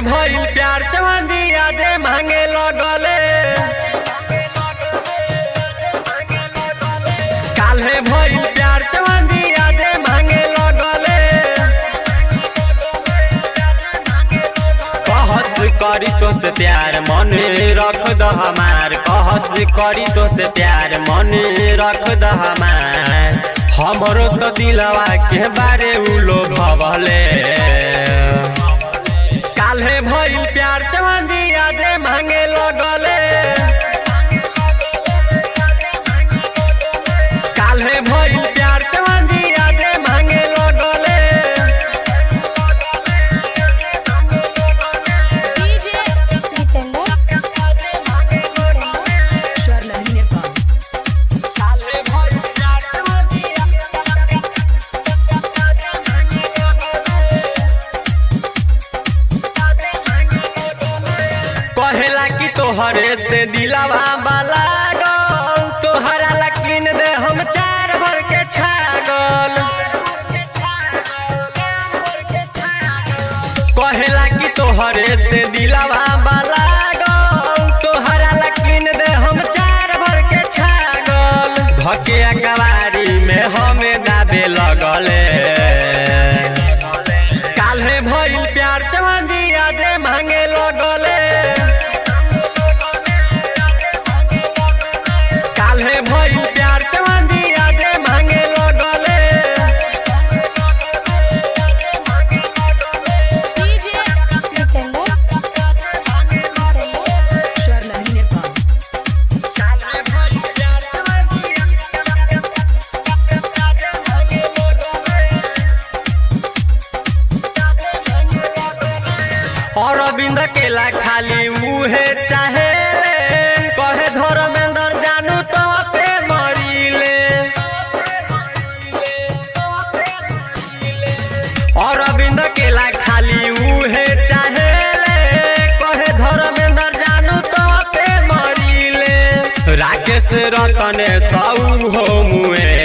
भइल प्यार चवंदी यादे मांगे लगले काल्हे भइल प्यार चवंदी यादे मांगे लगले कहस करी तो से प्यार मन रख द हमार कहस करी तो से प्यार मन रख द हमार हमरो तो दिलवा के बारे उलो भवले काल्हे भइल प्यार चवंदी यादे मांगे लगले काल्हे भइल प्यार चवंदी यादे मांगे लगले डीजे जितेंद्र Charla Nepal. काल्हे भइल प्यार चवंदी कहेला कि तोहरे से दिलवा वाला गल तोहरा लकीन दे हम चार भर के छागल कहेला कि तोहरे से दिलवा वाला गल तोहरा लकीन दे हम चार भर के छागल धके कवारी में हमें दाबे लगले काल्हे भइल प्यार चवंदी यादे मांगे लगले काल्हे भइल प्यार चवंदी यादे मांगे लगले डीजे जितेंद्र Charla Nepal. काल्हे भइल प्यार चवंदी अरविंद केला खाली मुहे चाहे कहे धर्मेंद्र जानू तो पे मरीले अरविंद केला खाली मुहे चाहे कहे धर्मेंद्र जानू तो पे मरीले राकेश रतने सऊ हो मुए